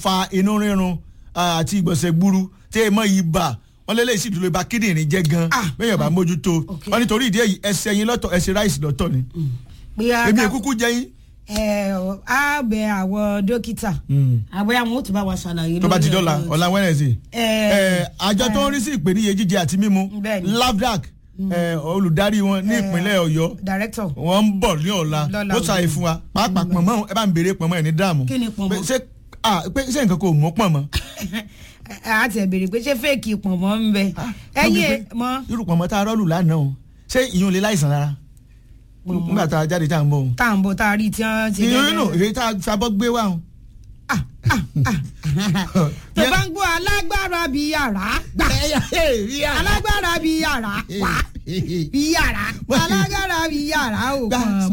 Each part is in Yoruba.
fa inú rírun ah, àti ìgbọ̀nsẹ̀ gburu tí ẹ mọ ibà wọn lé léyìí sì dúró ibà kíndìnrín jẹ́ gan Ah. bẹ́ẹ̀ bá mójútó Ok. wọn nítorí ìdí èyí ẹsẹ̀ yín lọ́tọ̀ ẹsẹ̀ ráìsì lọ́tọ̀ ni bóyá èmi ká- èkúkú jẹ́ yín ẹ ọ, á bẹ àwọn dókítà àbẹ àwọn ò tún bá wa ṣàlàyé tó bá ti lórí dọ́là ọ̀rọ̀ ọ̀la wẹ́nẹ̀sì ẹ àjọ tó ń rí sí ìpèníye jíjẹ àti mímu Bẹ́ẹ̀ni. lavdac eh, olùdarí wọn ní ìpínlẹ̀ ọ̀yọ́ director wọ́n ń bọ̀ ní ọ̀la Lọ́la ó ṣàyè fún wa pàápàá pọ̀nmọ́ ẹ bá ń béèrè pọ̀nmọ́ ẹ̀ ní dààmú Kí ni pọ̀nmọ́? Pé ṣé ah, pé ṣé nǹkan kò mú pọ̀nmọ́ a ti ẹ̀ béèrè pé ṣé fẹ́ẹ̀kì pọ̀nmọ́ ń bẹ ẹ̀yìn ẹ̀ mọ́ irú pọ̀nmọ́ tá a rọ́ọ̀lù lánàá o ṣé ìyún lè láìsàn rárá nígbà tá a jáde tá a ń bọ̀ o tá à ń bọ̀ tá a rí tí wọ́n ti ìyún nù èyí tá a fabọ́ gbé wá o. tó bá ń gbọ́ alágbára bíi yàrá gbà alágbára bíi yàrá wá bíi yàrá alágbára bíi yàrá ò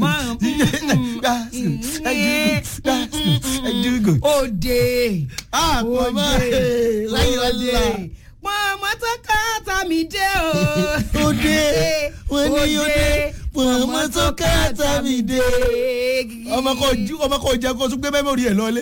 mọ̀ òde Ah, pọ̀nmọ́, eh, láyé ọ̀la. pọ̀nmọ́ tó ká tàmí dé o. Òde, wọ́n ní òde, pọ̀nmọ́ tó ká tàmí dé. ọmọ kò ju ọmọ kò jẹ kó tún gbé mẹ́mórì ẹ̀ lọ́lé.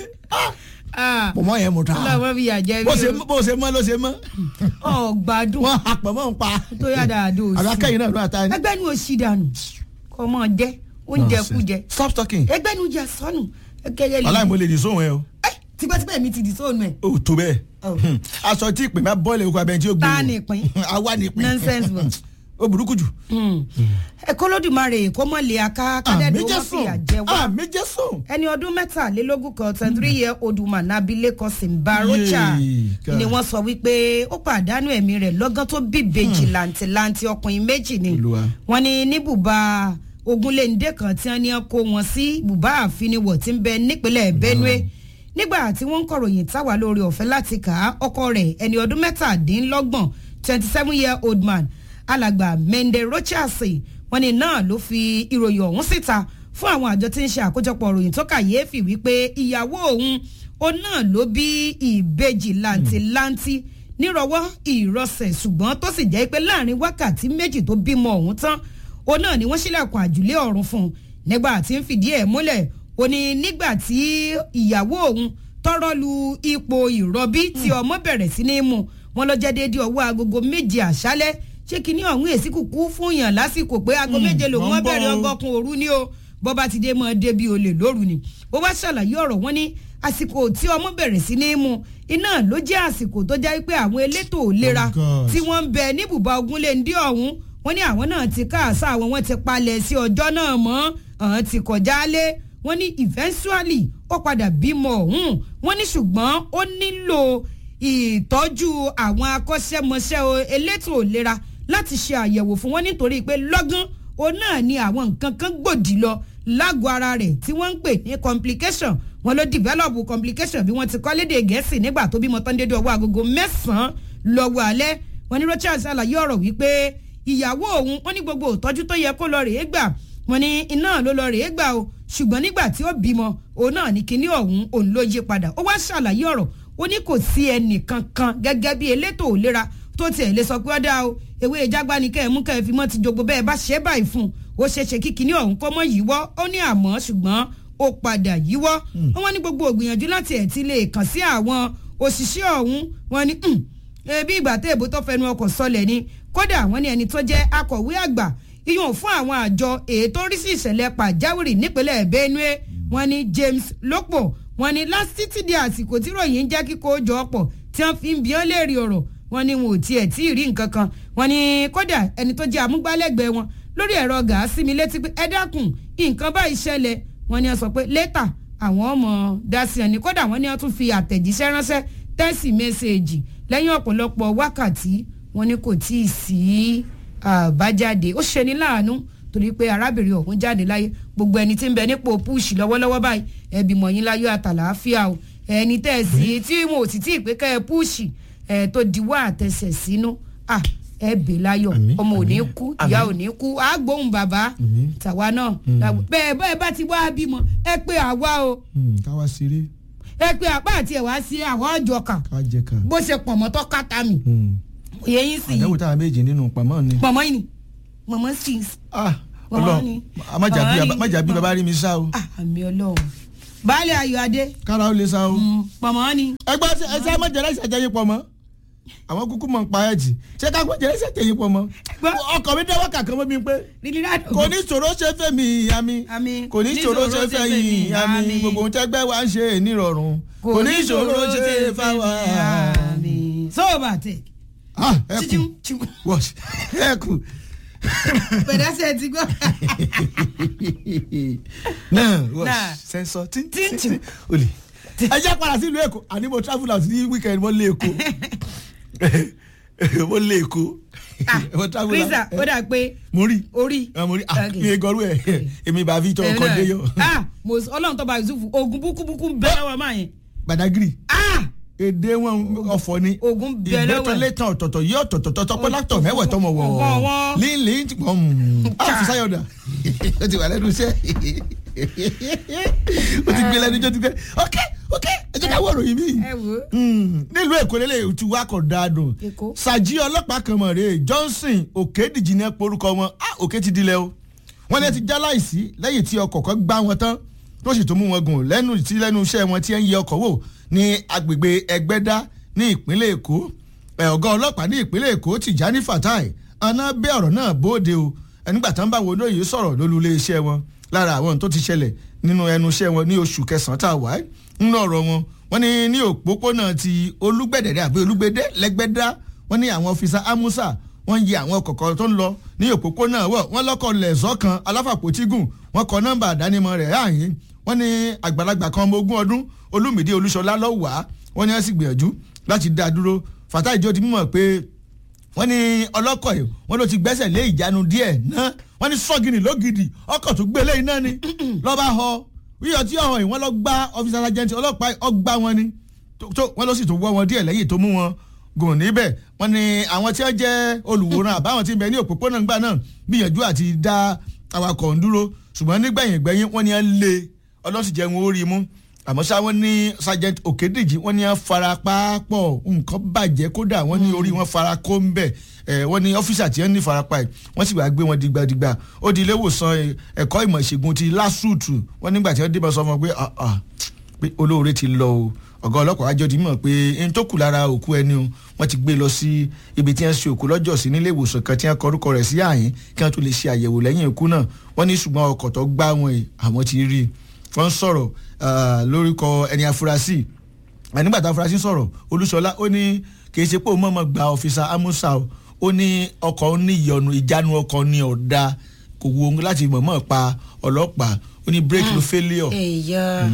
Ah, pọ̀nmọ́ yẹn mo ta. ọlọ́mọ fi yà jẹ́ bó ṣe mi bó ṣe mọ́ ló ṣe mọ́. o ọ̀gbádùn wọ́n á pọ̀nmọ́ ń pa. tó yà dáadọ́ àbí sí akẹ́yìn náà ló àtà ni. ẹgbẹ́ ni o ṣì dànù kọ́ mọ́ jẹ́ oúnjẹ kú jẹ stop talking. ẹgbẹ́ ni o jẹ sọnù kẹ́kẹ́ lè aláìmọ̀ lè di sóhun ẹ o. ẹ tipẹ́tipẹ́ mi ti di sóònù ẹ̀ o tó bẹ́ẹ̀. Oh. aṣọ tí ìpín bá bọ́ọ̀lù ẹ̀kọ́ abẹ́ni tí ó gbé. Ta o. ni ìpín? àwa ni ìpín. Nonsense bọ̀. o burúkú jù. ẹ̀kọ́ lódìmarè kó mọ̀ lé aká kádẹ́dùn ó má fìyà jẹ wá àmì jésù. ẹni ọdún mẹ́tàlélógún kan twenty three year old woman abilékọ simbarocha Yéè, God. ni wọ́n sọ wípé ó pàdánù ẹ̀mí rẹ̀ lọ́gán tó bí ìbejì làǹtìlanti ọkùnrin méjì ni Olúwa. wọ́n ní ní bùbá ogunléndé kan tí wọ́n ní kó wọn sí bùbá àfiniwọ̀ tí ń bẹ nípínlẹ̀ benue nígbà tí wọ́n ń kọ̀ròyìn táwa lórí ọ̀fẹ́ láti kà á ọkọ rẹ̀ ẹni ọdún mẹ́tàdínlọ́gbọ̀n twenty seven year old man alàgbà mende rochas wọ́n ní náà ló fi ìròyìn ọ̀hún síta fún àwọn àjọ tí ń ṣe àkójọpọ̀ ìròyìn tó kàyéfì wípé ìyàwó òun ó náà ló bí ìbejì làǹtìlanti nírọwọ́ ìrọsẹ̀ ṣùgbọ́n tó sì jẹ́ pé láàrin wákàtí méjì tó bímọ ọ̀hún tán òun náà ni wọ́n ṣílẹ̀kùn àjùlé ọ̀run fún un nígbà tí ń fìdí ẹ̀ múlẹ̀ ó ní nígbà tí ìyàwó òun tọrọ lu ipò ìrọbí tí ọmọ bẹ̀rẹ̀ sí ní mú wọn lọ jẹ́ déédéé ọwọ́ agogo méje àṣálẹ́ ṣé kí ní ọ̀hún èsì kúkú fún yàn lásìkò pé aago méje lòun wọ́n wọ́n bọ̀ bẹ̀rẹ̀ o. ọgọ́kun òru ni o bọ́ba ti dé mọ́ débi olè lóru ni ó wá ṣàlàyé ọ̀rọ̀ wọn ní àsìkò tí ọmọ bẹ̀rẹ̀ sí ní mú iná ló jẹ́ àsìkò tó jẹ́ pé àwọn elétò ìlera Oh God. tí wọ́n ń bẹ ní bùbá ogunléndé ọ̀hún wọ́n ní àwọn náà ti káàsá àwọn wọn ti palẹ̀ sí ọjọ́ náà mọ́ àwọn ti kọjá lé wọ́n ní eventually ó padà bímọ ọ̀hún wọ́n ní ṣùgbọ́n ó nílò ìtọ́jú àwọn akọ́ṣẹ́mọṣẹ́ o- elétò ìlera láti ṣe àyẹ̀wò fún wọn nítorí pé lọ́gán òun náà ni àwọn nǹkan kan gbòdì lọ lágọ̀ọ́ ara rẹ̀ tí wọ́n ń pè ní complication wọn ló develop complication bí wọ́n ti kọ́ lédè gẹ̀ẹ́sì nígbà tó bímọ tán dédé ọwọ́ agogo mẹ́sàn-án lọ́wọ́ alẹ́ wọn ní Rochas ṣàlàyé ọ̀rọ̀ wípé ìyàwó òun wọn ní gbogbo ìtọ́jú tó yẹ kó lọ rèé gbà wọn ní iná ló lọ rèé gbà o ṣùgbọ́n nígbà tí ó bímọ òun náà ní kinní ọ̀hún òun ló yí padà ó wá ṣàlàyé ọ̀rọ̀ ó ní kò sí ẹnìkan kan gẹ́gẹ́ bí elétò ìlera tó tiẹ̀ lè sọ pé ó dáa o ewé ìjágbá ni kẹ́ ẹ̀ mú kẹ́ ẹ̀ fi mọ́ ti jogbo bẹ́ẹ̀ bá ṣe é báyìí fún un ó ṣeé ṣe kí kinní ọ̀hún kọ́ mọ́ yíwọ́ ó ní àmọ́ ṣùgbọ́n ó padà yíwọ́ wọ́n ní gbogbo ògbìyànjú láti ẹ̀ ti lè kàn sí àwọn òṣìṣẹ́ ọ̀hún wọ́n ní "Hmm, ebi ìgbà tẹ́ èbó tó fẹnu ọkọ̀ sọlẹ̀ ni kódà wọ́n ní ẹni tó jẹ́ akọ̀wé àgbà iyùn fún àwọn àjọ ètò orí sí ìṣẹ̀lẹ̀ pàjáwìrì nípínlẹ̀ Benue wọ́n ní James Lópò wọ́n ní lásìtì di àsìkò tí ròyìn ń jẹ́ kíkó jọ ọ̀pọ̀ tí wọ́n fi ń bí ọ́n léèrè ọ̀rọ̀ wọ́n ní wọn ò tiẹ̀ tí ì rí nǹkan kan wọ́n ní kódà ẹni tó jẹ́ amúgbálẹ́gbẹ̀ẹ́ wọn lórí ẹ̀rọ gàásì mi létí pé ẹ dákun nǹkan báyìí ṣẹlẹ̀ wọ́n ní wọ́n sọ pé lẹ́tà àwọn ọmọ dasi ẹni kódà wọ́n ní wọ́n tún fi àtẹ̀jíṣẹ́ ránṣẹ́ tẹ́sì mẹ́sẹ̀gì lẹ́yìn ọ̀pọ̀lọpọ̀ wákàtí wọ́n ní kò tí ì sí àbájáde ó ṣeni láàánú torí pé arábìnrin ọ̀hún jáde láyé gbogbo ẹni tí ń bẹ nípò púùsì lọ́wọ́lọ́wọ́ báyìí ẹbí mọ̀yìn láyọ̀ àtàlàáfíà o ẹni tẹ́ ẹ sí tí wọn ò sì tí ì pé kẹ́ ẹ púùsì ẹ tó diwọ́ àtẹsẹ̀ sínú à ẹ bè láyọ̀ Àmín, ọmọ ò ní àmín, kú ìyá ò àmín. ní kú á gbóhùn bàbá Àmín. tàwa náà bẹ́ẹ̀ bẹ́ẹ̀ bá ti wá bímọ ẹ pé àwa o káwá ṣeré ẹ pé àpá àti ẹ̀wá sí àwọn ọjọ́ kan ká jẹ ká. bó ṣe pọ̀ mọ́tọ́ kàtà mi òye yín sì àdéhùn táwọn méjì nínú pamọ́ ni. mọ̀mọ́ yìí ni mọ̀mọ́ sì Ah, Màmá Ọlọ́run ni. má jà bí Màmá ni. má jà bí baba rí mi sá o. ah àmì ọlọ́run baálé ayọ̀adé kára ó lè sa o. pọ̀mọ́ ni. ẹgbẹ́ ṣe ẹsẹ̀ ẹ má jẹ́ ẹsẹ̀ jẹ́ yín pọ̀ mọ́ àwọn kúkú mọ̀ ń pa ẹ̀ jì ṣé ká gbọ́dọ̀ ẹsẹ̀ jẹ́ yín pọ̀ mọ́. Gbọ́- ọkọ̀ mi dẹ́wọ́ kàkọ́ mọ́ mi pé ríríráàdù. kò ní ìṣòro ṣe fẹ́ mi ìyá mi Àmín. kò ní ìṣòro ṣe fẹ́ yìí ìyá mi Àmín. gbogbo ohun tẹ́gbẹ́ wa ń ṣe nírọ̀rùn kò ní ìṣòro ṣe fẹ́ wa. sóòbà tẹ. Ah, ẹ kù chichim chim. wọ́ọ̀ṣì ẹ kù pẹ̀lẹ́sẹ̀ ti gbọ́. náà Náà. wọ́ọ̀ṣì sẹ́ńsọ̀ tí Tí- tí tí olè. ẹ jẹ́ padà sílùú èkó àní mo travel out ní weekend mo lé èkó mo lé èkó mo travel out. krista ó dà pé mo rí orí. ah, mo rí ah Okay. mi ò gọrú ẹ èmi bá fi tọ Ẹ ọkọ náà. dé yọ ah mo ọlọ́run tó bá yusuf ogun búkúbúkú ń bẹ lọ́wọ́ máa yẹn. gbàdágìrì ah èdè wọn ọ̀fọ̀ ni ogun bẹ lọ́wọ́ ẹ̀. ìgbẹ́tọ̀lẹ́tàn ọ̀tọ̀tọ̀ yí ọ̀tọ̀tọ̀ tọpẹ́ látọ̀ mẹ́wẹ̀ tọmọ wọ̀ Ọ̀wọ́ wọn. lílì ń tìpọ̀ àfisayọ̀dà ó ti wà lẹ́nu iṣẹ́ ó ti gbé lẹ́nu ijó ti gbé ok ok ẹ jẹ́ ká wọ̀ ròyìn mi. ẹ wò ó. nílùú èkó lélẹ̀ tí wàá kọ̀ dáadùn Èkó. sàjí ọlọ́pàá kan mọ̀ rèé johnson òkèdìjì ní porúkọ wọn ah òkè ti dilẹ̀ o wọ́n ní ẹ ti já láìsí lẹ́yìn tí ọkọ̀ kan gbá wọn tán tó sì tún mú wọn gùn lẹ́nu tí lẹ́nu iṣẹ́ wọn tí ẹ ń yẹ ọkọ̀ wò ní agbègbè ẹgbẹ́dá ní ìpínlẹ̀ èkó ẹ̀ ọ̀gá ọlọ́pàá ní ìpínlẹ̀ èkó tìjání fatai aná bẹ́ ọ̀rọ̀ náà bóde o ẹnìgbà tán bá wo lóye sọ̀rọ̀ lólú ilé iṣẹ́ wọn lára àwọn tó ti ṣẹlẹ̀ nínú ẹnu iṣẹ́ wọn ní oṣù kẹsàn-án tá a wà nínú ọ̀rọ̀ wọn wọ́n ní ní òpópónà ti olúgbẹ̀dẹ̀dẹ̀ àbí olúgbẹ̀dẹ̀ lẹ́gbẹ̀dá wọ́n ní àwọn ọfíìsà amusa wọ́n yẹ àwọn kọ̀ọ̀kan tó ń lọ ní òpópónà wọ̀ wọ́n lọ́kọ̀ lẹ̀zọ́ kan aláfàpótígùn wọ́n kọ nọ́mbà àdánimọ̀ rẹ̀ ààyè wọ́n ní àgbàlagbà kan ọmọ ogún ọdún olúmìdí olúṣọlá lọ́wọ́ wọ́n ní wọ́n sì gbìyànjú láti dá a dúró fatai jọ ti mímọ̀ pé wọ́n ní ọlọ́kọ̀ yìí wọ́n ló ti gbẹ́sẹ̀ lé ìjánu díẹ̀ náà wọ́n ní sọ́gìnì lógìdì ọkọ̀ tó gbélé iná ni lọ́ba họ yíyọ tí ọ̀hún yìí wọ́n lọ gbá ọ́fíìsì alájẹntì ọlọ́pàá ọgbà wọn ni tó tó- wọ́n ló sì tó wọ́ wọn díẹ̀ lẹ́yìn tó mú wọn gùn níbẹ̀ wọ́n ní àwọn tí wọ́n jẹ́ olùwòran àbáwọn tí ń bẹ ní òpópónà ńgbà náà gbìyànjú àti dá awakọ̀ ń dúró ṣùgbọ́n nígbẹ̀yìn gbẹ̀yìn wọ́n ní wọ́n lé ọlọ́sì jẹ́ wọn ó rí i mú àmọ́ ṣá wọ́n ní sergeant okediji wọ́n ní wọ́n fara pápọ̀ nǹkan bàjẹ́ kódà wọ́n ní orí wọn fara kó ń bẹ̀ ẹ̀ wọ́n ní ọ́fíìsà tí wọ́n ní farapa ẹ̀ wọ́n sì wá gbé wọn dìgbàdìgbà ó di ilé ìwòsàn ẹ̀, ẹ̀kọ́ ìmọ̀ ìṣègùn ti lásùtù wọ́n nígbà tí wọ́n débọ̀ sọ fún wọn pé ah, ah, pé olóore ti lọ o ọ̀gá ọlọ́pàá àjọ ti mọ̀ pé ẹni tó kù lára òkú ẹni o wọ́n ti gbé lọ sí ibi tí wọ́n ṣe òkú lọ́jọ́ sí nílé ìwòsàn kan tí wọ́n kọ orúkọ rẹ̀ sí àyín kí wọ́n tó lè ṣe àyẹ̀wò lẹ́yìn ikú náà wọ́n ní ṣùgbọ́n ọkọ̀ tó gbá wọn yìí àwọn ti rí i wọ́n sọ̀rọ̀ ah, lórúkọ ẹni afurasí nígbà tá afurasí sọ̀rọ̀ olúṣọlá ó ní kì í ṣe pé òun mọ̀ọ́mọ̀ gba ọ̀fíìsà amúsà o ó ní ọkọ̀ ní ìyọnu ìjánu ọkọ̀ ní ọ̀dà kò wo ohun láti mọ̀ọ́mọ̀ pa ọlọ́pàá ó ní break no failure ẹ̀yà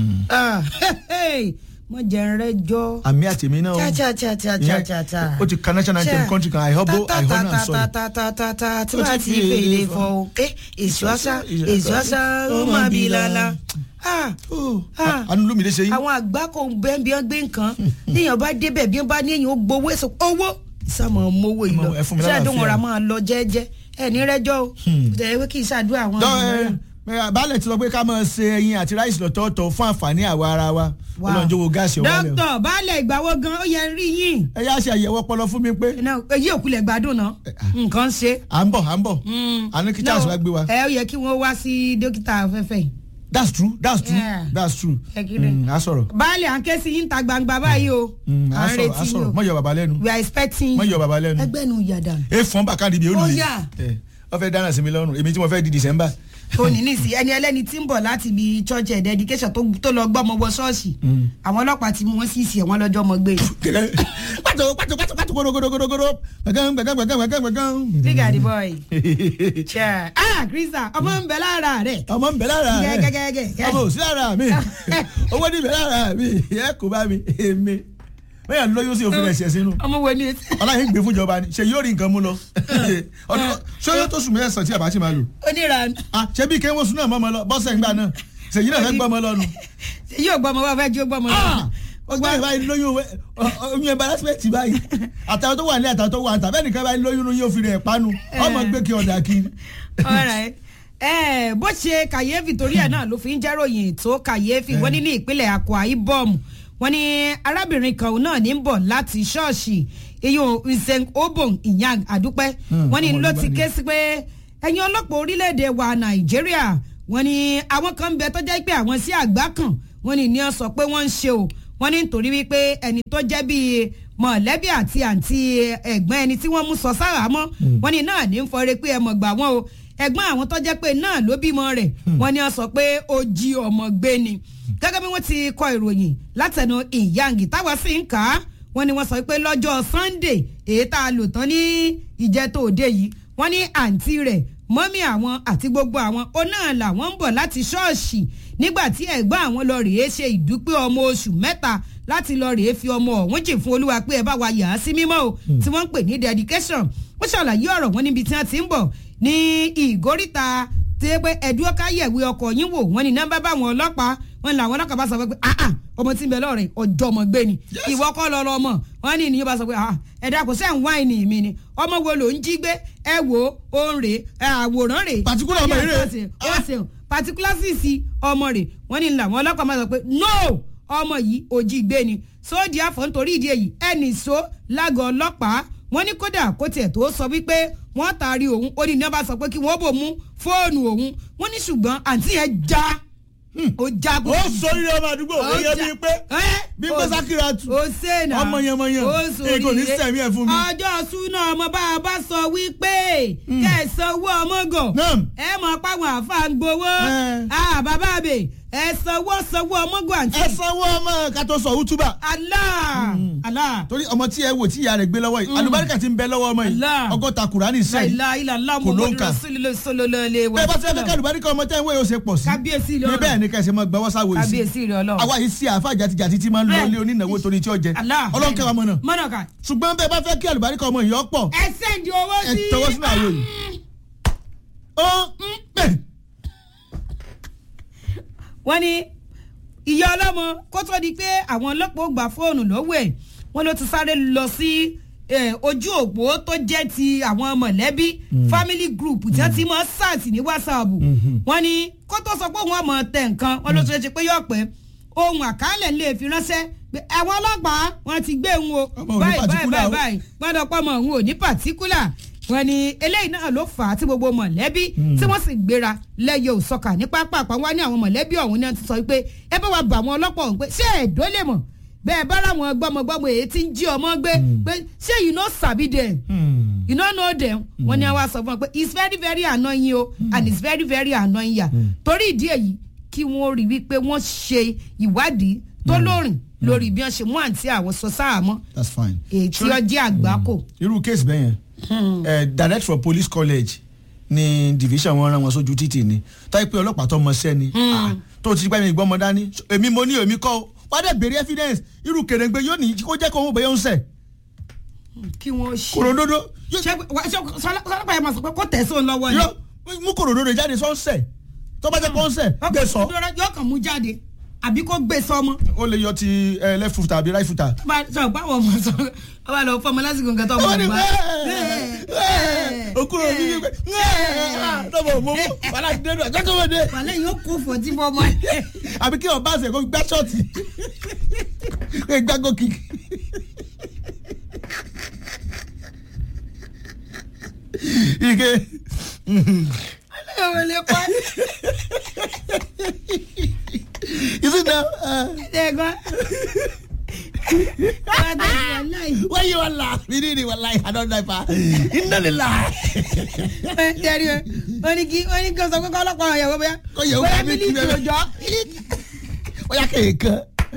mọ jẹun rẹ jọ. àmì àtẹ̀mí náà cha cha cha cha cha cha cha. ó ti ka national anthem country kan àìhọ́bó àìhọ́nà ta sọ̀rọ̀ ta ta ta ta tí Ó ti wàá ti fi fè èlé lè fọ. fọ o. ẹ èso àṣà èso àṣà ó máa bí lala. Ah, Ah. àánú lómìnira ṣe yín àwọn àgbà kò bẹ́ẹ̀ bí wọ́n gbé nǹkan níyàn bá débẹ̀ bí wọ́n bá ní èyàn ó gbowó èso owó ìsàmọ̀ mowó yìí lọ Ẹ fún mi ṣé lálàáfíà. àdóhùn ọ̀rà máa lọ jẹ́jẹ́ ẹ̀ ní rẹ́jọ́ o tẹ̀lé pé kì í ṣàdúrà àwọn Dọ́, ènìyàn. ẹ, ẹ, baálẹ̀ ti sọ pé ká máa ṣe ẹyin àti ráìsì lọ́tọ̀ọ̀tọ̀ fún àǹfààní àwa ara wa Wow. ọlọ́njọ́ wo gáàsì ọ̀wá lẹ̀ dókítà baálẹ̀ ìgbàwo gan ó yẹ rí yín ẹ yá ṣe àyẹ̀wò ọpọlọ fún mi pé Iná, èyí òkulẹ̀ gbádùn náà nǹkan ṣe. à ń bọ̀ à ń bọ̀ àní kí charles wá gbé wa ẹ ó yẹ kí wọ́n wá sí dókítà afẹ́fẹ́ yìí. that's true that's true Yeah. that's true Ẹ kí ni? Mm, a sọ̀rọ̀ baálẹ̀ à ń ké sí yín ta gbangba báyìí o Mm, à a ń sọ̀rọ̀ a retí yín sọ̀rọ̀ o mọ̀ yọ bàbá lẹ́nu we are expecting mọ̀ yọ bàbá lẹ́nu ẹgbẹ́ nu yàdà e fọ́n bàkàdì bí Ó olùyí yá. wọ́n fẹ́ dáná sí mi lọ́rùn èmi tí mo fẹ́ di december òní nìsí ẹni ẹlẹ́ni tí ń bọ̀ láti ibi church ẹ̀ dedication tó tó lọ gbọ́ ọmọ wọ ṣọ́ọ̀ṣì àwọn ọlọ́pàá ti mú wọn sí ìsì ẹ̀wọ̀n lọ́jọ́ ọmọ gbé pàtó pàtó pàtó pàtó gòdògòdògòdò gbẹgàn gbẹgàn gbẹgàn gbẹgàn gbẹgàn. big adi boy chair ah krista ọmọ ń bẹ lára rẹ ọmọ ń bẹ lára rẹ gẹ́gẹ́gẹ́gẹ́ ọmọ ò sí lára mi owó ní bẹ lára mi ẹ kò bá mi èmi bẹ́ẹ̀ lóyún sí òfin ẹ̀ṣẹ̀ sínú ọmọ wo ni etí ọláyìn gbé fún ìjọba ni ṣe yóò rí nǹkan mú lọ ọdún ṣé yóò tó sùn mẹ́sàn-án tí àbá ti máa lò onírànú Ah, ṣé bí kéwọ́n sùn náà mọ́ ọmọ lọ bọ́sẹ̀ ńgbà náà ṣèyí náà fẹ́ gbọ́ ọmọ lọ́nu yóò gbọ́ ọmọ wa fẹ́ jó gbọ́ ọmọ lọ. ọgbà ìbáyìí lóyún owó oyún embarrassment báyìí àtàwọn tó wà ní àtàwọn tó wà níta bẹ́ẹ̀ nìkan báyìí lóyún yóò fi rẹ̀ panu ọmọ gbé kí ọ̀dà kí. Alright. ẹ bó ṣe kàyéfì torí ẹ náà ló fi ń jẹ́ròyìn tó kàyéfì wọ́n ní ní ìpínlẹ̀ Akwa Ibom wọ́n ní arábìnrin kan náà ní ń bọ̀ láti ṣọ́ọ̀ṣì iyun nseng obon ìyàn àdúpẹ́ wọ́n ní ọmọ ló Yorùbá ti ni. ké sí pé ẹ̀yin ọlọ́pàá orílẹ̀-èdè wa Nàìjíríà wọ́n ní àwọn kan ń bẹ tó jẹ́ pé àwọn sí àgbá kan wọ́n ní ní ọ sọ pé wọ́n ń ṣe o wọ́n ní nítorí wípé ẹni tó jẹ́ bíi mọ̀lẹ́bí àti àǹtí ẹ̀gbọ́n ẹni tí wọ́n mú sọ sára mọ́ wọ́n ní náà ní ń fọre pé ẹ mọ̀ gbà wọ́n o ẹ̀gbọ́n àwọn tó jẹ́ pé náà ló bímọ rẹ̀ wọ́n ní ọ sọ pé ó jí ọmọ gbé ni gẹ́gẹ́ bí wọ́n ti kọ ìròyìn látẹnu ìyáǹgì táwa sì ń kà á wọ́n ní wọ́n sọ pé lọ́jọ́ Sunday èyí tá a lò tán ní ìjẹ́tò òde yìí wọ́n ní àǹtí rẹ̀ mọ́mí àwọn àti gbogbo àwọn ó náà làwọn ń bọ̀ láti ṣọ́ọ̀ṣì nígbà tí ẹ̀gbọ́n àwọn lọ rèé ṣe ìdúpẹ́ ọmọ oṣù mẹ́ta láti lọ rèé fi ọmọ ọ̀hún jì fún olúwa pé ẹ bá wa yà á sí mímọ́ o tí wọ́n ń pè ní dedication ó ṣàlàyé ọ̀rọ̀ wọn níbi tí wọ́n ti ń bọ̀ ní ìgóríta tí pé ẹ̀dúró káyẹ̀wé ọkọ̀ yín wò wọ́n ní nọ́mbà báwọn ọlọ́pàá wọn làwọn ọlọ́pàá bá sọ pé ah ah ọmọ tí ń bẹ lọ́rẹ̀ ọjọ́ ọmọ gbé ni ìwọ kọ́ lọ lọ mọ̀ wọ́n ní ìníyàn bá sọ pé ah ẹ̀dá kò sẹ́ ń wáìnì mi ni ọmọ wo ló ń jí gbé ẹ wò ó ń rè é àwòrán rè é Particular ọmọ yìí rè é. ó ṣeun particular sísì ọmọ rẹ̀ wọ́n ní làwọn ọlọ́pàá máa sọ pé no ọmọ yìí òjì gbé ni sóòdì àfọ̀ nítorí ìdí èyí ẹnì so lágọ̀ọ́ ọlọ́pàá wọ́n ní kódà kó tiẹ̀ tó sọ wípé wọ́n taari òun ó ní ní wọ́n bá sọ pé kí wọ́n bò mú fóònù òun wọ́n ní ṣùgbọ́n àǹtí yẹn já ó já kó ó sórí ọmọ àdúgbò ó yẹ bíi pé bí pé sákìrà tù ó sèna ọmọ yẹn mọ yẹn èyí kò ní sẹ̀mí ẹ̀ fún mi. ọjọ́ súná ọmọ bá a bá sọ wípé kẹsàn owó ọmọ gàn Naam. ẹ mọ̀ páwọn àfa ń gbowó Eh. Ah, bàbá àbè ẹ sanwó sanwó ọmọ gàn àǹtí. ẹ sanwó ọmọ ká tó sọ útúbà Allah Allah torí ọmọ tí ẹ wò tí ìyá rẹ̀ gbé lọ́wọ́ yìí alùbáríkà ti ń bẹ lọ́wọ́ ọmọ yìí Allah. ọgọ́ta kùránì sẹ́yìn láìla ilàlá Kò ló ń muhammadu kà. rasulillah sallallahu alaihi wa bẹ́ẹ̀ bá ti fẹ́ sallam. kẹ́ alùbáríkà ọmọ tẹ́ ń wé yóò ṣe pọ̀ sí kábíyèsí ní lọ́rọ̀ bẹ́ẹ̀ ni kẹ́sì mọ́ gbẹ́wọ́ sáwọ́ yìí sí kábíyèsí rẹ̀ ọlọ́run. àwa yìí sí àáfà jàtijàti tí máa ń lọ Bẹ́ẹ̀. ilé onínáwó torí tí ó jẹ Allah ọlọ́run kẹwàá mọ̀ náà mọ̀nà ká ṣùgbọ́n bẹ́ẹ̀ bá fẹ́ kí alùbáríkà ọmọ yìí ọ̀pọ̀ ẹ sẹ́ndì owó ẹ sí. tọwọ́ sínú àwo yìí ó ń pè wọ́n ní ìyá ọlọ́mọ kó tó di pé àwọn ọlọ́pàá ó gba fóònù lọ́wọ́ ẹ̀ wọ́n ló ti sáré lọ sí eh, ojú òpó tó jẹ́ ti àwọn mọ̀lẹ́bí family group tí wọ́n ti mọ̀ sars ní whatsapp wọ́n ní kó tó sọ pé òun ọmọ tẹ nǹkan wọ́n ló ti ṣe pé yóò pẹ́ ohun àkálẹ̀ lè fi ránṣẹ́ pé àwọn ọlọ́pàá wọ́n ti gbé òun o Ọmọ ò ní báyìí báyìí particular o. báyìí báyìí gbọ́dọ̀ pọ̀ mọ́ òun ò ní pàtíkúlà wọ́n ní eléyìí náà ló fà á tí gbogbo mọ̀lẹ́bí tí wọ́n sì gbéra lẹ́yọ òsọkà ní pápá àpá wá ní àwọn mọ̀lẹ́bí ọ̀hún náà ti sọ pé ẹ bá wa bà àwọn ọlọ́pàá ọ̀hún pé ṣé ẹ̀dọ́ lè mọ̀ bẹ́ẹ̀ bá láwọn gbọ́mọgbọ́mọ èyí tí ń jí ọmọ gbé pé ṣé you no sabi them you no know them wọ́n ní àwa sọ fún wọn pé it's very very annoying o and it's very very annoying ya torí ìdí èyí kí wọ́n rí wípé wọ́n ṣe ìwádìí tó lóòrìn lórí bí wọ́n ṣe mú àǹtí àwọn sọ sáàmọ́ that's fine. èyí tí ó jẹ́ àgbákò. irú kéèsì bẹ́ẹ̀ yẹn eh, direct from police college ni division wọn rán wọn sójú títì ni táyé pé ọlọ́pàá tó mọ sẹ́ni ah, tó ti gbá mi gbọ́mọ dání èmi mo ní èmi kọ́ wọ́n dẹ̀ béèrè evidence irú kèrèǹgbè yóò ní kó jẹ́ kó wọ́n bẹ̀yẹ̀ ń sẹ̀ kí wọ́n ṣe. kòròdodo ṣé wà- ṣé sọlọ́pàá yẹn máa sọ pé kó tẹ̀sán lọ́wọ́ ni. yóò mú kòròdodo jáde sọ ń sẹ̀ tó bá jẹ́ kó ń sẹ̀ gbé sọ Ọkọ̀ yóò kàn mú jáde àbí kó gbé sọmọ. ó lè yọ ti eh, left foot àbí right foot. bá sọ báwọn ọmọ sọ ọ bá lọ fọmọ lásìkò nǹkan tó ọmọ wọ́n ní rẹ bá. okúrò mi wípé tọ́mọ̀ mọ́ wàhálà ti dé nù ẹ̀jẹ̀ tó wọ́n dé. wàlẹ́ yóò kó fọtí fọmọ ẹ. àbí kí ọba àṣẹ kó gbá ṣọ́ọ̀tì kó gbá gòkì. ike ọmọ lè pa is it now ẹ̀gbọ́n. why you wan laugh you need it wallahi i don die pa iná lè la. tẹ̀rí o wọ́n ní kí wọ́n ní kí o sọ pé kọ́ ọlọ́pàá ọ̀yàn wọ́n bóyá Kó yẹ̀wò bóyá àbí kí mílíkì bẹ́ẹ̀. òjọ́. ó yà kéèkan.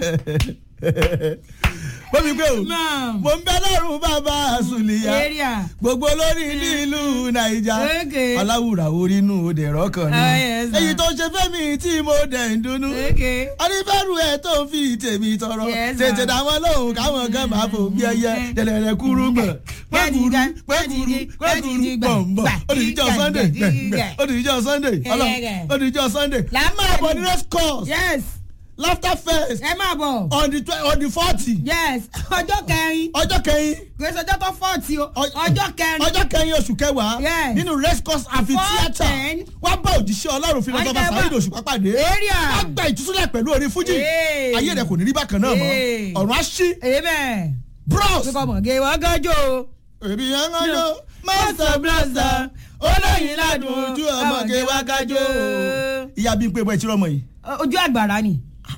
bómi pé o Naam. mo ń bẹ lọ́rùn bàbá àsùnlìyà area. gbogbo lórí nílùú nàìjà Okay. aláwùrà orí inú òde rọ́kàn ni Ah, yes, èyí ma'am. tó ṣe fẹ́mi tí mo dẹ̀ ń dunnú Okay. oníbẹ̀rù ẹ̀ tó ń fi tèmi tọrọ Yes, tètè ma'am. dáwọn lóhùn káwọn kan máa fò bí ẹyẹ dẹ̀dẹ̀dẹ̀ kúrú gbọ̀n pẹ́kúrú pẹ́kúrú pẹ́kúrú gbọ̀ngbọ̀ odìjọ́ sunday gbẹ̀ngbẹ̀ odìjọ́ sunday ọlọ́ odìjọ́ sunday Lámà máa bọ̀ ní ni. race course yes laughter fest ẹ máa bọ̀ on the twe- on the forty yes ọjọ́ kẹrin ọjọ́ kẹyìn gbèsè ọjọ́ tó fọ́ọ̀tì o Ọ- ọjọ́ kẹrin ọjọ́ kẹyìn oṣù kẹwàá Yes. nínú race course amphitheatre Four-ten. wá bá òjíṣẹ́ ọlọ́run philosopher Ọjọ́ Saheed kẹwàá. Òṣùpá pàdé Area. wá gba ìtúsílẹ̀ pẹ̀lú orin fújì Hey. ayé rẹ̀ kò ní rí bákan náà mọ́ Hey. ọ̀run á ṣí amen bros kíkọ́ mọ̀ gé wọ́n gánjọ́ o. èmi yẹn ń lọ master blaster olóyin ládùn ojú ọmọge wákàjọ ìyá bí n pé bọ́ ẹ ti rọmọ yìí ojú àgbàrá ni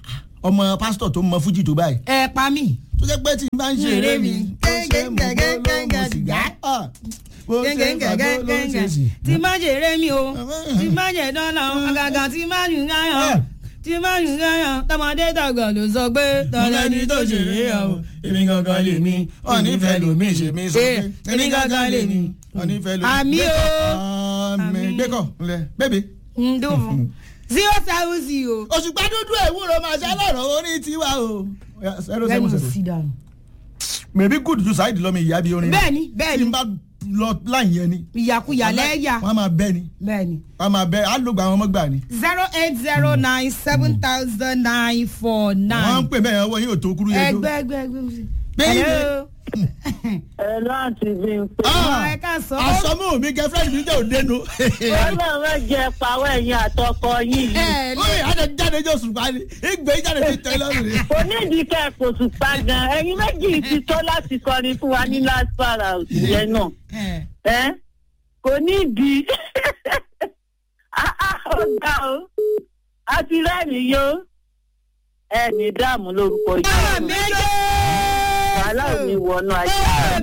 ọmọ pásítọ̀ tó mọ fújì tó báyìí ẹ pa mí. tó jẹ́ pé tí n bá ń ṣe eré mi ó ṣe mọ̀ bó ló mọ̀ sìgá Ah, bó ṣe mọ̀ bó ló ṣe sì. tí má jẹ eré mi o tí má jẹ dọ́là àgàgà tí má jù gáyàn tí má jù gáyàn tọmọdé tàgbà ló sọ pé tọ́lẹ́ni tó ṣe é yà o èmi gangan lè mi ọ̀nífẹ́ lomi ṣe mi sọ pé èmi gangan lè mi ọ̀nífẹ́ lomi. Àmì o. àmì Àmì. gbẹ́kọ̀ ńlẹ̀ bébè. ń dùn fún zero seven zero. òṣùpá dúdú ewúro máa ṣe lọ́rọ̀ orí tiwa o. zero seven lẹ́nu zero. sí dànù. mèbí gùdù ju sáìdì lọ́mọ ìyá bí orin. bẹ́ẹ̀ni tí bẹ́ẹ̀ni n bá lọ láì yẹn ni. ìyàkuyà lẹ́yà wọ́n á máa bẹ́ ni bẹ́ẹ̀ni. wọ́n á máa bẹ́ á ló gba àwọn ọmọ gbà ni. zero eight zero nine seven thousand nine four wọ́n ń nine. pè bẹ́ẹ̀ ọwọ́ yóò tó kúrú yẹn tó. ẹgbẹ́ ẹgbẹ́ ẹgbẹ́. Bẹ́ẹ̀ni. Hello. ẹ láti bí n pé. Ah, ẹ ká sọ. àsọmú mi girlfriend mi jẹ́ òdenu. ọlọ́run máa jẹ pàwọ́ ẹ̀yìn àtọkọ yín yìí. ẹ oye adé jáde jọ sùpá ni ìgbé jáde ti tẹ lọ́rùn ni. onídìí kẹ́ kò tún pa gan ẹ̀yin méjì ti tó láti kọrin fún wa ní last para òsì yẹn náà. ẹ ẹ kò nídìí Ah, ah, ó gbà ó a ti rẹ́rìn yó ẹ ní dààmú lórúkọ yìí méje. wàhálà ò ní wọnú ayé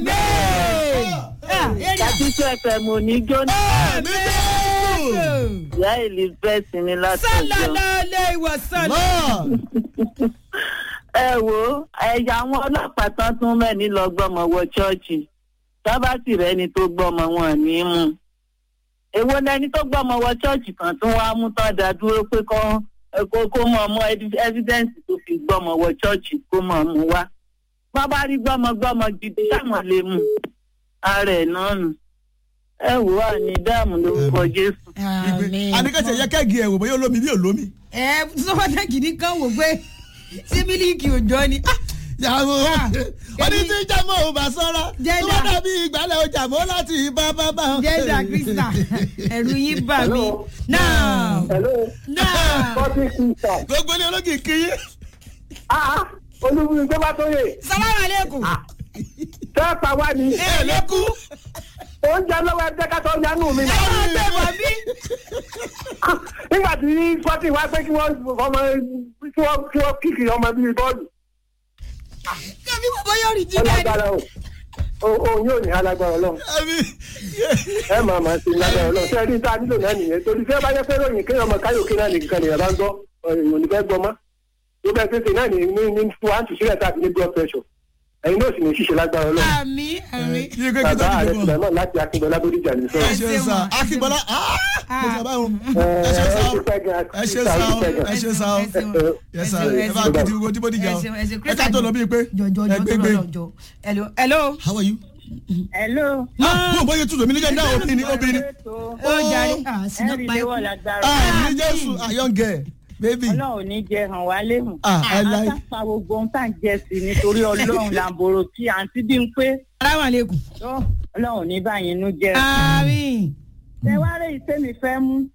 àtúntò ẹ̀fẹ̀ mò ní jóná ìyá elizabeth ní látọjọ́. sálálá ilé ìwòsàn. náà ẹ wo ẹ̀yà àwọn ọlọ́pàá tán tún mẹ́ni lọ gbọ́mọ wọ ṣọ́ọ̀ṣì tábàtì rẹ ni tó gbọ́mọ wọn ní í mú èwo lẹni tó gbọ́mọ wọ ṣọ́ọ̀ṣì kan tún wá mú tán dá dúró pé kó kó kó mọ̀ mọ́ ẹ́fídẹ́ǹsì tó fi gbọ́mọ wọ ṣọ́ọ̀ṣì kó mọ̀ mú wá wọ́n bá rí gbọ́mọ gbọ́mọ gidi sáwọn lè mú ara ẹ̀ náà nù ẹ wò á ní dáàmú lórúkọ jésù. àdìgẹ́sẹ̀ yẹ kẹ́gì ẹ̀ wò bóyá olómi bí olómi. ẹ sọ́wọ́dà kìíní kan wò pé ṣé mílíkì òjò ni. Ah, yàwó Ah, oní èmi- tí jẹ́mọ̀ ò bá sọ́ra tó Jẹ́dà. bá dàbí ìgbàlẹ̀ ọjà mọ́ láti bá bá bá. jẹ́dà krista ẹ̀rù yín bà mí. náà Hello. náà Bọ́sì Kìsà. gbogbo ilé ológì kìí. Ah, olúwìn tó bá tó yè. salamu aleykum. Tẹ́ pa wá ni. ẹ ló kú. Oúnjẹ lọ́wọ́ ẹgbẹ́ ká tó yánú mi. ẹ máa gbé bọ̀ bí. Nígbà tí Fọ́tì wá pé kí wọ́n ọmọ kí wọ́n kí wọ́n kíkì ọmọ bíi bọ́ọ̀lù. kẹ́mi bàbá yóò rí jí Ó bẹ́ẹ̀ ni. lágbára o. O- Òun yóò ní alágbára ọlọ́run. ẹbí Ẹ máa máa ṣe lágbára ọlọ́run. Ṣé ẹ rí tá a nílò náà nìyẹn? Torí fẹ́ bá yẹ fẹ́ ròyìn kéèyàn ọmọ káyọ̀ké náà nìkan nìyẹn bá ń gbọ́. Èèyàn ò ní fẹ́ gbọ́ mọ́. Tó bẹ́ẹ̀ ṣe ṣe náà ní ní ní fún wa ń tù sílẹ̀ tá a fi ní blood pressure. Ẹ̀yin náà sì ní ṣíṣe lágbára ọlọ́run. àmì àmì. yìí kékeré tó Bàbá dìde ààrẹ bọ̀. Sùlẹ̀mọ́ láti Akínbọ́lá Bódìjà ní ẹ sọ́ọ̀. ṣe sá akínbọ́lá mo sọ báwọn ẹ ṣe sá o ẹ ṣe sá o ẹ ṣe sá o ẹ sá ẹ bá kí ti gbogbo tí mo dìjà o ẹ ká tó lọ bíi pé jọjọ ẹ gbé gbé. jọjọ hello hello. how are you. hello. mo ò bóyá tútù mi nígbà náà obìnrin obìnrin. ó jàre ah sinna ẹ̀rí pa léwọ̀ ikú. lágbára. ah ní jésù ayọ̀ǹgẹ̀ baby. ọlọ́run ò ní jẹ hàn wá léhùn. Ah, ẹ láì. àtàpà gbogbo ohun tá à ń jẹ sí i nítorí ọlọ́run làǹbòrò tí àǹtí bí ń pé salamu aleykum. tó ọlọ́run ò ní báyìí inú jẹ́. àmì. ṣé wàá rí iṣẹ́ mi fẹ́ mú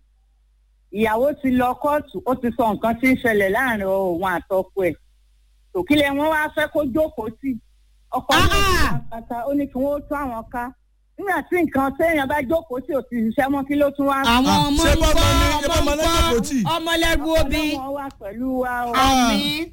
ìyàwó ti lọ kóòtù ó ti sọ nǹkan tí ń ṣẹlẹ̀ láàrin òun àtọkọ ẹ̀ tòkílẹ̀ wọn wá fẹ́ kó jókòó sí ọkọ Ah, náà ah. ti kàkà ó ní kí wọ́n tó àwọn ká nígbà tí nǹkan téèyàn bá jókòó sí ò ti ṣiṣẹ́ mọ́ kí ló tún wá. àwọn Ah, ọmọ ṣé ń bọ́mọ ni- ṣé kọ́ bọ́mọ ọmọ ń lọ́jọ́ kò tí? kọ́ ọmọlẹ́rú obì. ọlọ́run wà pẹ̀lú wa o Ah. àmì.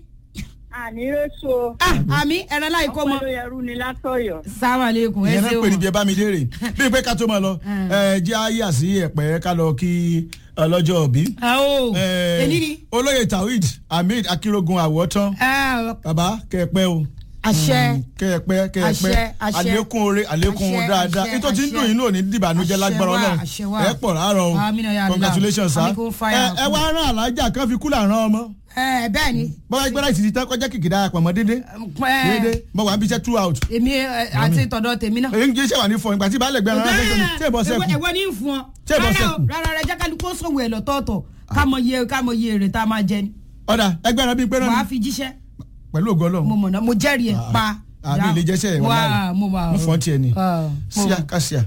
ànírèso ah àmì ẹran láì kó ọpẹ́ mọ. ló yẹrú ni látọ̀yọ̀. salamu aleykum ẹ ìyẹn náà pè ní ṣeun. bí ẹ bá mi léèrè bíi pé ká tó máa lọ ẹ jẹ́ àyè àsí ẹ̀pẹ́ ká lọ kí ọlọ́jọ́ òbí. àwọ̀ Eh, èyí ni. olóyè tawhid ahmed akérògùn àwọ̀tán Ah, bàbá kẹ́ẹ̀pẹ́ o. àṣẹ. kẹ́ẹ̀pẹ́ kẹ́ẹ̀pẹ́ Àṣẹ, àṣẹ. àlékún oore àlékún Àṣẹ, dáadáa àṣẹ, ètò tí ń àṣẹ. dùn yín náà ní dìbànújẹ́ Àṣẹ lágbára wà, ọlọ́run àṣẹ wà. ẹ pọ̀ láàárọ̀ o Àmín ya Allah. congratulations sir Àmín kó fire ẹ ẹ kú. wá rán alájà kan fi kúlà rán ọmọ ẹ bẹ́ẹ̀ ni. bọ́lá ìgbẹ́rẹ́ ìsìtì tán kọjá kìkìdá àpamọ́ dédé dédé ẹ mo wà ń bíṣẹ́ two out èmi ẹ, àti tọ̀dọ̀ tèmi náà. èyí ń jẹ́ sẹ́wà ní fọ ìgbà tí baálé gbẹ́rán rán tí èbọ̀ sẹ́kù ẹ̀wọ́ ní fún ọ. Tí ẹ bọ́ Rárá o, sẹ́kù. rárá rẹ jẹ́ kálukú sọ̀wọ́ ẹ̀ lọ́tọ̀ọ̀tọ̀ ká mọ iye ká mọ iye èrè tá a máa jẹ ni. ọ̀dà ẹgbẹ́rán bíi pé wàá náà fi jíṣẹ́ pẹ̀lú ògo mo ọlọ́run mọ̀ náà mo jẹ́rìí ẹ̀ pa. àbí ilé jẹ́sẹ̀ ẹ̀ wọ́n láì mo wà mo fọ́n tiẹ̀ ni Ah, mo- síà kásíà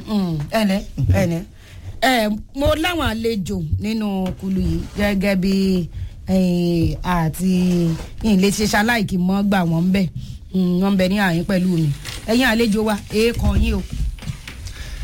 ẹnẹ ẹnẹ ẹ mo láwọn àlejò nínú kulu yìí gẹ́gẹ́ bí eh, àti ilé ṣe ṣaláìkì mọ́ gbà wọ́n ń bẹ̀ wọ́n ń bẹ ní àyín pẹ̀lú mi ẹ̀yin àlejò wa èèkàn yín o.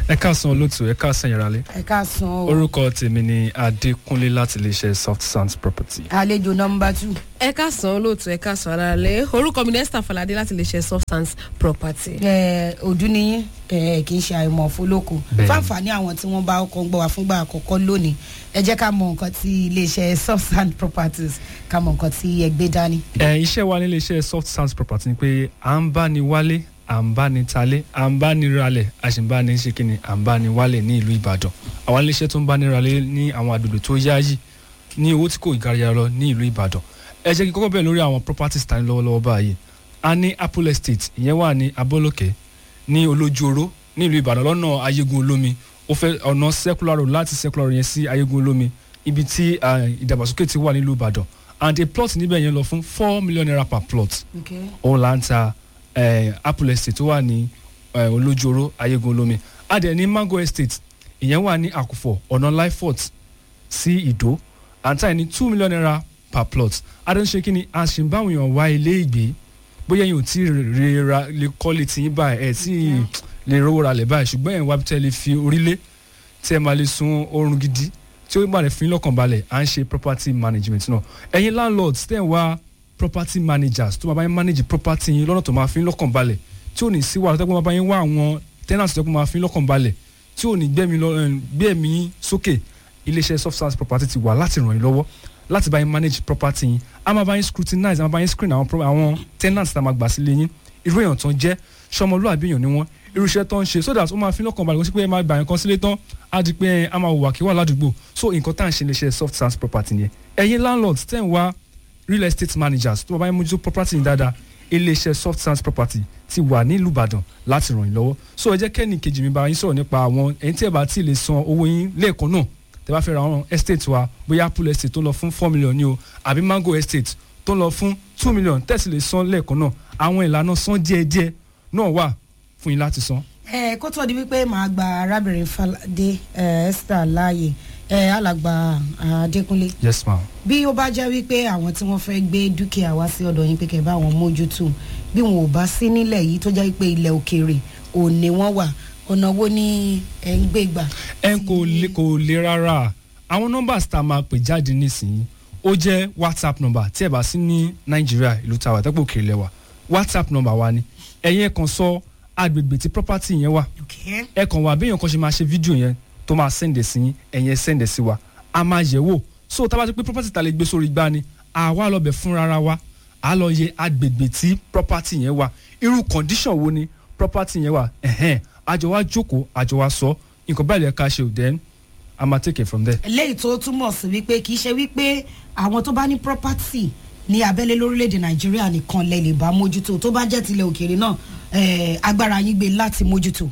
ẹ káàsán olóòtú ẹ káàsán ìyàrálé ẹ ká san o orúkọ tèmi ni adékúnlé láti iléeṣẹ́ soft sands property. àlejò nọmba two. ẹ káàsán olóòtú ẹ káàsán alálẹ orúkọ mi ní esther falade láti lè ṣe substance property. ẹ òdú niyín ẹ kì í ṣe àìmọ̀ fólókù Bẹ́ẹ̀ni. fáǹfààní àwọn tí wọ́n bá ọkọ̀ ń gbọ́ wá fúngbà àkọ́kọ́ lónìí ẹ jẹ́ ká mọ nǹkan tí iléeṣẹ́ substand properties ká mọ nǹkan tí ẹ gbé dání. ẹ iṣẹ́ wa ní iléeṣẹ́ soft sands property ni pé à ń bá ni wálé à ń bá ni talé à ń bá ni ralẹ̀ a sì ń bá ni ṣe kíni à ń bá ni wálẹ̀ ní ìlú ìbàdàn àwọn iléeṣẹ́ tó ń bá ni ralẹ̀ ní àwọn àgbègbè tó yáyì ní owó tí kò garayara lọ ní ìlú ìbàdàn ẹ jẹ́ kí n kọ́kọ́ bẹ̀rẹ̀ lórí àwọn properties tani lọ́wọ́lọ́wọ́ báyìí a ní apple estate ìyẹn wà ní abọ́lọ́kẹ́ ní olójúoró ní ìlú ìbàdàn lọ́nà ayégun olómi ó fẹ́ ọ̀nà circular road láti circular road yẹn sí ayégun olómi ibi tí ah, ìdàgbàsókè ti wà nílùú ìbàdàn and a plot níbẹ̀ yẹn lọ fún four million naira per plot òun là ń ta eh, apple estate tó wà ní eh, olójúoró ayégun olómi a dẹ̀ ní mango estate ìyẹn wà ní àkùfọ̀ ọ̀nà lifefort sí ìdó à ń tà ní two million naira per plot a dẹ̀ ń ṣe kí ni a sì ń báwọn èèyàn wá ilé ìgbé bóyá yín ò tí ì rè ra lè kọ́lé tí yín báyìí ẹ̀ tí ì lè rówó ra lẹ̀ báyìí ṣùgbọ́n ẹ̀ ń wá bí tẹ́ lè fi orílẹ̀ tí ẹ máa lè sun oorun gidi tí ó máa lè fi yín lọ́kàn balẹ̀ à ń ṣe property management náà ẹ̀yin landlords tẹ̀ ń wá property managers tó máa bá yín manage property yín lọ́nà tó máa fi yín lọ́kàn balẹ̀ tí ò ní sí wàhálà tó máa bá yín wá àwọn tenants tó máa fi yín lọ́kàn balẹ̀ tí ò ní gbẹ̀mí lọ ẹ̀, gbẹ̀mí yín sókè iléeṣẹ́ soft science property ti wà láti ràn yín lọ́wọ́ láti bá yín manage property yín a máa bá yín scrutinize a máa bá yín screen àwọn, pro- àwọn tenants tá a máa gbà sílé yín irú èèyàn tó ń jẹ́ sọmọlúwàbí èèyàn ni wọ́n irú iṣẹ́ tó ń ṣe so that ó máa fi lọ́kàn balẹ̀ kó sí pé ẹ máa gbà yín kan sílé tán á di pé ẹ, a máa wùwà kí wà ládùúgbò so nǹkan tá à ń ṣe iléeṣẹ́ soft science property yẹn ẹ̀yin landlords tẹ̀ ń wá real estate managers tó bá yín mójútó property yín dáadáa iléeṣẹ́ soft science property ti wà nílùú ìbàdàn láti ràn yín lọ́wọ́ so ẹ jẹ́ kẹ́ni kejì mi bá yín sọ̀rọ̀ nípa àwọn ẹ̀yin tí ẹ bá tí ì lè san owó yín lẹ́ẹ̀kan náà tẹ bá fẹ́ ra àwọn estate wa bóyá apple estate tó ń lọ fún four million ni o àbí mango estate tó ń lọ fún two million tẹ̀sí lè san lẹ́ẹ̀kan náà àwọn ìlànà san díẹ̀díẹ̀ náà wà fún yín láti san. ẹ kó tó di wípé màá gba arábìnrin falade ẹ esther láàyè ẹ alàgbà adékúnlé yes ma. bí ó bá jẹ́ wípé àwọn tí wọ́n fẹ́ gbé dúkìá wá sí ọ̀dọ̀ yín pé kẹ́ bá wọn mójútó bí wọn ò bá sí nílẹ̀ yìí tó jẹ́ pé ilẹ̀ òkèèrè òní wọ́n wà ọ̀nà wo ni ẹ̀ ń gbé gbà. ẹ kò le kò le rárá àwọn nọ́mbà tá a máa pè jáde nísìnyí ó jẹ́ whatsapp number tí ẹ bá sí ní nàìjíríà ìlú tàwa tẹ́pọ̀ òkèèrè lẹ́wà whatsapp number wa ni ẹ̀yin ẹ̀ kàn sọ agbègbè tí property yẹn wà Okay. ẹ kàn wá bí èèyàn kan ṣe máa ṣe fídíò yẹn tó máa sẹ́ǹdẹ̀ sí yín ẹ̀yin ẹ̀ sẹ́ǹdẹ̀ sí wa a máa yẹ̀ wò so tá a bá ti pé property ta lè gbé sórí gbá ni àwa lọ bẹ̀ fúnra wa a lọ yẹ agbègbè tí property yẹn wà irú condition wo ni property yẹn wà ẹ̀hẹ́n àjọ wa jókòó àjọ wa sọ nǹkan báyìí lè ká ṣe ò then a máa take it from there. eléyìí tó túmọ̀ sí wípé kì í ṣe wípé àwọn tó bá ní property ní abẹ́lé lórílẹ̀‐èdè nàìjíríà nìkan lẹ lè bá mójútó tó bá jẹ́ tilẹ̀ òkèèrè náà eh, agbára yín gbé láti mójútó.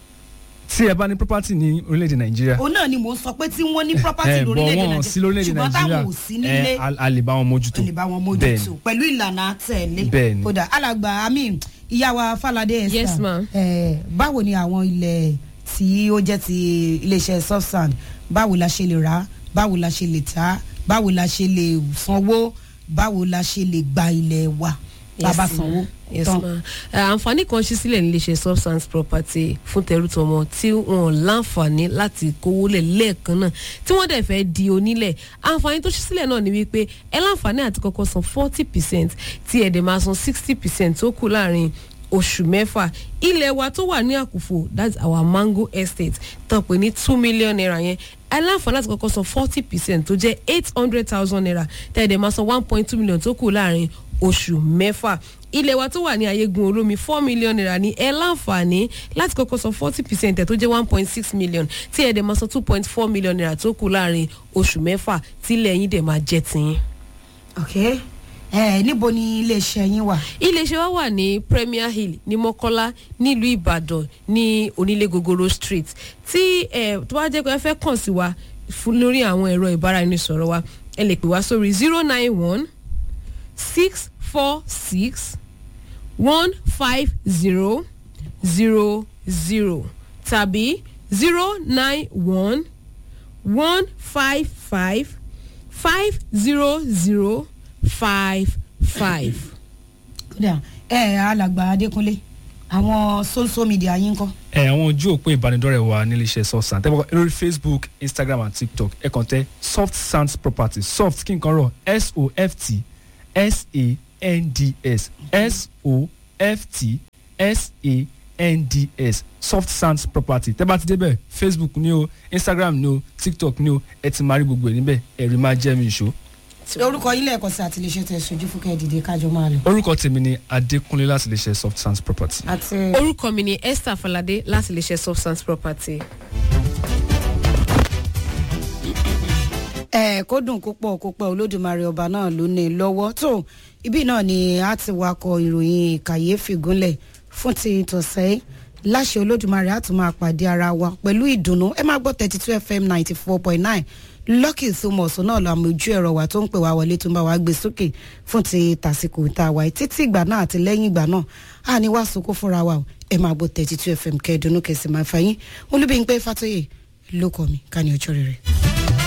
tí ẹ bá ní property ní orílẹ̀-èdè nàìjíríà òun náà ni mò ń sọ pé tí wọ́n ní property ẹ bọ̀ lórílẹ̀‐èdè wọ́n sí nàìjíríà lórílẹ̀-èdè ṣùgbọ́n táwọn nàìjíríà ò sí nílé ẹ a- a lè bá wọn mójútó ẹ lè bá wọn Bẹ́ẹ̀ni. mójútó pẹ̀lú ìlànà àtẹ̀lé Bẹ́ẹ̀ni. kódà alàgbà amin ìyàwó falade esther Yes, ma'am. eh, báwo ni àwọn ilẹ̀ tí ó jẹ́ ti iléeṣẹ́ substand báwo la ṣe lè rà báwo la ṣe lè tà báwo la ṣe lè sanwó báwo la ṣe lè gba ilẹ̀ wa bàbá Yes, sanwó ma. yes tán. ma Eh, àǹfààní kan ṣí sílẹ̀ níléeṣẹ́ substance property fún tẹrútọmọ tí wọn láǹfààní láti kówó lẹ̀ lẹ́ẹ̀kan náà tí wọ́n dẹ̀ fẹ́ di onílẹ̀ àǹfààní tó ṣí sílẹ̀ náà ni wípé ẹ láǹfààní àti kọ́kọ́ san forty percent tí ẹ̀ dẹ̀ máa san sixty percent tó kù láàrin oṣù mẹ́fà ilẹ̀ wa tó wà ní àkùfò that's our mango estate tán pé ní two million naira yẹn aláǹfààní láti kọ́kọ́ san forty percent tó jẹ́ eight hundred thousand naira tẹ̀lé máa san one point two million tó kù láàrin oṣù mẹ́fà ilẹ̀ wa tó wà ní ayégun olómi four million naira ní ẹ láǹfààní láti kọ́kọ́ san forty percent ẹ̀ tó jẹ́ one point six million tí ẹ̀ dẹ̀ máa san two point four million naira tó kù láàrin oṣù mẹ́fà tílẹ̀ yín dẹ̀ máa jẹ́ tiyín. ok eh, níbo ni iléeṣẹ́ yín wà. iléeṣẹ́ wa wà ní premier hill ní mọ́kọ́lá nílùú ìbàdàn ní onílé gogoro street tí ẹ tó bá jẹ́ pé ẹ fẹ́ kàn sí wa fún lórí àwọn ẹ̀rọ ìbáraẹnisọ̀rọ̀ wa ẹ lè pè wá sórí zero nine one six four six one five zero zero zero tàbí zero nine one one five five five zero zero five five. kódà ẹ alàgbà adékúnlé àwọn social media yín kọ́. ẹ àwọn ojú òpó ìbánidọ́rẹ̀ẹ́ wa nílé iṣẹ́ soft sand tẹ́ bọ́ lórí facebook instagram and tiktok ẹ kàn tẹ soft sands property soft kí n kan rọ s o f t s a n d s s o f t s a n d s soft sands property tẹ́ bá ti débẹ̀ facebook ni o instagram ni o tiktok ni o ẹ ti máa rí gbogbo ẹ̀ níbẹ̀ ẹ̀rí máa jẹ́ mi ìṣó. orúkọ yín lẹ́ẹ̀kan sí àtìlẹ́sẹ̀ tẹ̀ sojú fúnkẹ́ dìde kájọ máa lọ. orúkọ tèmi ni adékúnlé láti lè ṣe soft sands property. àti orúkọ mi ni esther falade láti lè ṣe substance property. ẹ kó dùn kó pọ̀ kó pẹ́ olódùmarè ọba náà ló ní i lọ́wọ́ tó ibi náà ni a ti wakọ̀ ìròyìn kàyéfì gúnlẹ̀ fún ti tọ̀sẹ̀ láṣẹ olódùmarè a tún máa pàdé ara wa pẹ̀lú ìdùnnú ẹ máa gbọ́ thirty two fm ninety four point nine lucky thomas náà lọ àmì ojú ẹ̀rọ wa tó ń pè wá wọlé tó ń bá wa gbé sókè fún ti tàsíkò tá a wà yìí títí ìgbà náà àti lẹ́yìn ìgbà náà a ní wá sokó fúnra wa o ẹ máa gbọ́ thirty two fm kẹ́ẹ̀dùnú kẹsì máa fà yín olúbi ń pẹ́ fàtóyè lóko mi ká ní ọjọ́ rere.